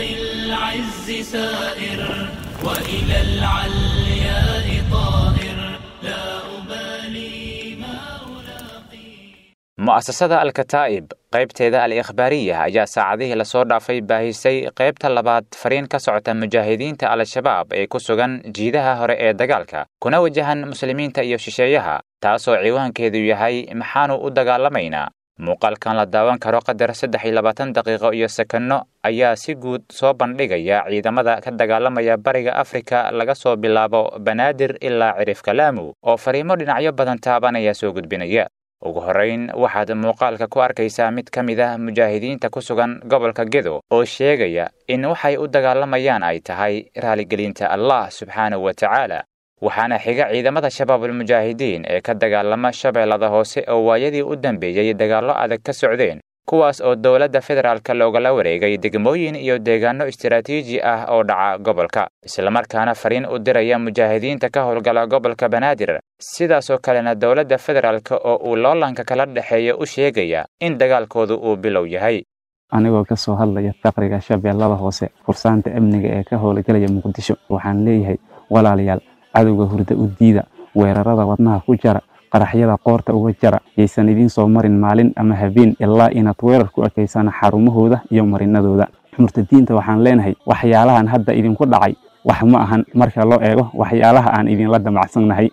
العز سائر وإلى العلياء طائر لا أبالي ما ألاقي mu'asasada alkataa'ib qaybteeda al ikhbaariya ayaa saacadihii lasoo dhaafay baahisay qaybta labaad fariin ka socota mujaahidiinta al-shabaab ee ku sugan jiidaha hore ee dagaalka kuna wajahan muslimiinta iyo shisheeyaha taasoo ciwaankeedu yahay maxaanu u dagaalamaynaa muuqaalkan la daawan karo qadar saddex iyo labaatan daqiiqo iyo sekanno ayaa si guud soo bandhigaya ciidamada ka dagaalamaya bariga afrika laga soo bilaabo banaadir ilaa cirifka laamu oo fariimo dhinacyo badan taabanaya soo gudbinaya ugu horrayn waxaad muuqaalka ku arkaysaa mid ka mid ah mujaahidiinta ku sugan gobolka gedo oo sheegaya in waxay u dagaalamayaan ay tahay raaligelinta allah subxaanahu wa tacaala waxaana xiga ciidamada shabaabulmujaahidiin ee ka dagaalama shabeellada hoose oo waayadii u dambeeyey dagaallo adag ka socdeen kuwaas oo dowladda federaalka loogala wareegay degmooyin iyo deegaanno istiraatiiji ah oo dhaca gobolka islamarkaana fariin u diraya mujaahidiinta ka howlgala gobolka banaadir sidaasoo kalena dowladda federaalka oo uu loolanka kala dhexeeya u sheegaya in dagaalkoodu uu bilow yahay anigoo ka soo hadlaya faqriga shabeellada hoose fursaanta amniga ee ka howlgalaya muqdisho waxaan leeyahay walaalayaal cadowga hurda u diida weerarada wadnaha ku jara qaraxyada qoorta uga jara yaysan idiin soo marin maalin ama habeen ilaa inaad weerar ku ekeysaan xarumahooda iyo marinadooda murtadiinta waxaan leenahay waxyaalahan hadda idinku dhacay wax ma ahan marka loo eego waxyaalaha aan idinla damacsannahay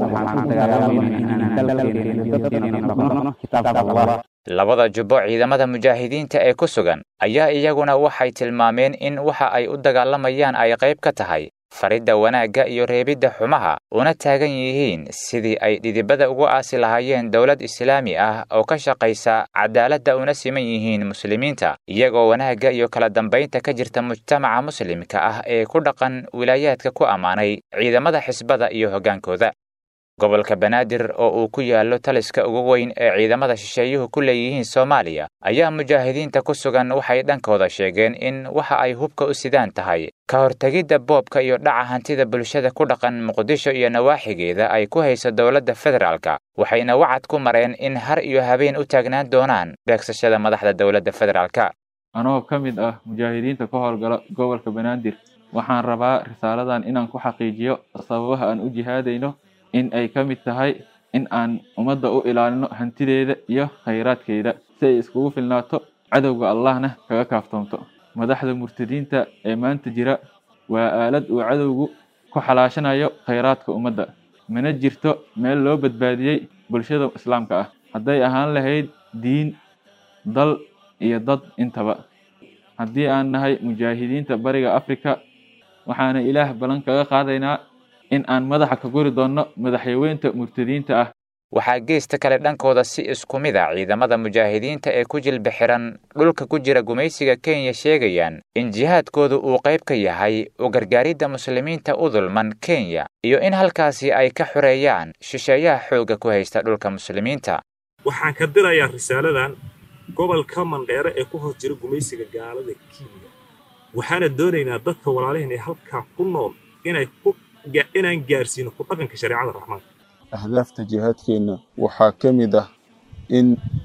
labada jubbo ciidamada mujaahidiinta ee ku sugan ayaa iyaguna waxay tilmaameen in waxa ay u dagaalamayaan ay qayb ka tahay faridda wanaagga iyo reebidda xumaha una taagan yihiin sidii ay dhidibada ugu aasi lahaayeen dowlad islaami ah oo ka shaqaysa cadaaladda una siman yihiin muslimiinta iyagoo wanaagga iyo kala dambaynta ka jirta mujtamaca muslimka ah ee ku dhaqan wilaayaadka ku ammaanay ciidamada xisbada iyo hoggaankooda gobolka banaadir oo uu ku yaallo taliska ugu weyn ee ciidamada shisheeyuhu ku leeyihiin soomaaliya ayaa mujaahidiinta ku sugan waxay dhankooda sheegeen in waxa ay hubka u sidaan tahay ka hortegidda boobka iyo dhaca hantida bulshada ku dhaqan muqdisho iyo nawaaxigeeda ay ku hayso dowladda federaalka waxayna wacad ku mareen in har iyo habeen u taagnaan doonaan beegsashada madaxda dowladda federaalka anoo ka mid ah mujaahidiinta ka howlgala gobolka banaadir waxaan rabaa risaaladan inaan ku xaqiijiyo sababaha aan u jihaadayno in ay ka mid tahay in aan ummadda u ilaalino hantideeda iyo khayraadkeeda si ay iskugu filnaato cadowga allahna kaga kaaftoonto madaxda murtadiinta ee maanta jira waa aalad uu cadowgu ku xalaashanayo khayraadka ummadda mana jirto meel loo badbaadiyey bulshada islaamka ah hadday ahaan lahayd diin dal iyo dad intaba haddii aan nahay mujaahidiinta bariga afrika waxaana ilaah ballan kaga qaadaynaa in aan madaxa ka guri doonno madaxyaweynta murtadiinta ah waxaa geesta kale dhankooda si isku mid a ciidamada mujaahidiinta ee ku jilba xiran dhulka ku jira gumaysiga kenya sheegayaan in jihaadkoodu uu qayb ka yahay u gargaaridda muslimiinta u dulman kenya iyo in halkaasi ay ka xoreeyaan shisheeyaha xoogga ku haysta dhulka muslimiinta waxaan ka dirayaa risaaladan gobolka mandheere ee ku hor jira gumaysiga gaalada kenya waxaana doonaynaa dadka walaalihin ee halkaa ku nool inay ku inaan gaarsiino ku dhaqanka shareecada raxmaanka ahdaafta jihaadkeenna waxaa ka mid ah in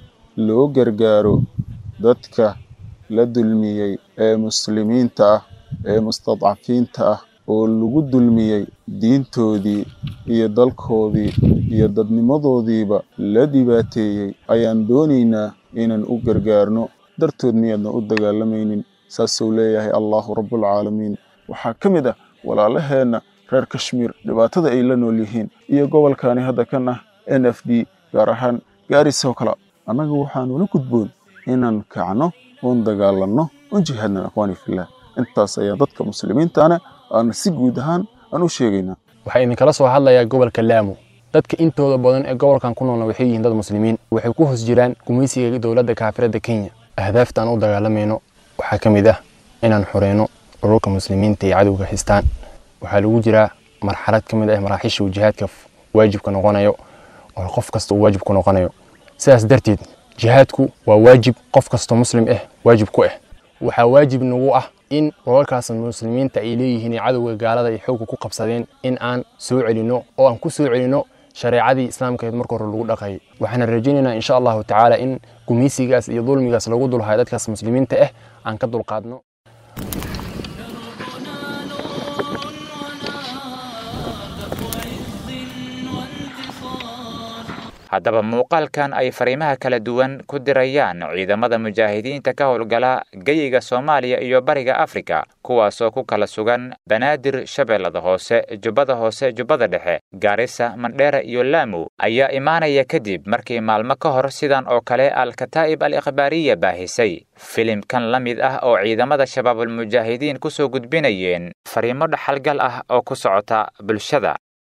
loo gargaaro dadka la dulmiyey ee muslimiinta ah ee mustadcafiinta ah oo lagu dulmiyey diintoodii iyo dalkoodii iyo dadnimadoodiiba la dhibaateeyey ayaan doonaynaa inaan u gargaarno dartood miyaadna u dagaalamaynin saasuu leeyahay allahu rabbulcaalamiin waxaa ka mid ah walaalaheenna reer kashmiir dhibaatada ay la nool yihiin iyo gobolkani hadda kan ah n f d gaar ahaan gaarisoo kale annaga waxaanula gudboon inaan kacno oon dagaalanno oon jihaadna akhwaani fillah intaas ayaa dadka muslimiintana aan si guud ahaan aan u sheegaynaa waxaa idinkala soo hadlayaa gobolka laamo dadka intooda badan ee gobolkan ku noolna waxay yihiin dad muslimiin waxay ku hoos jiraan gumaysiga dowladda kaafiradda kenya ahdaafta aan u dagaalamayno waxaa ka mid ah inaan xoreyno ururka muslimiinta iyo cadowga haystaan waxaa lagu jiraa marxalad ka mid ah maraaxiisha uu jihaadka waajibka noqonayo oo qof kasta uu waajib ku noqonayo sidaas darteed jihaadku waa waajib qof kastoo muslim ah waajib ku ah waxaa waajib nagu ah in roolkaas muslimiinta ay leeyihiin cadowga gaalada ay xoogga ku qabsadeen in aan soo celinno oo aan ku soo celinno shareecadii islaamkeed marka hore lagu dhaqayay waxaana rajaynaynaa insha allahu tacaala in gumaysigaas iyo dulmigaas lagu dulhayo dadkaas muslimiinta ah aan ka dulqaadno haddaba muuqaalkan ay fariimaha kala duwan ku dirayaan ciidamada mujaahidiinta ka howlgala geyiga soomaaliya iyo bariga afrika kuwaasoo ku kala sugan banaadir shabeellada hoose jubbada hoose jubbada dhexe gaarisa mandheera iyo laamu ayaa imaanaya kadib markii maalmo ka hor sidan oo kale al-kataa'ib al ikhbaariya baahisay filimkan la mid ah oo ciidamada shabaabulmujaahidiin kusoo gudbinayeen fariimo dhaxalgal ah oo ku socota bulshada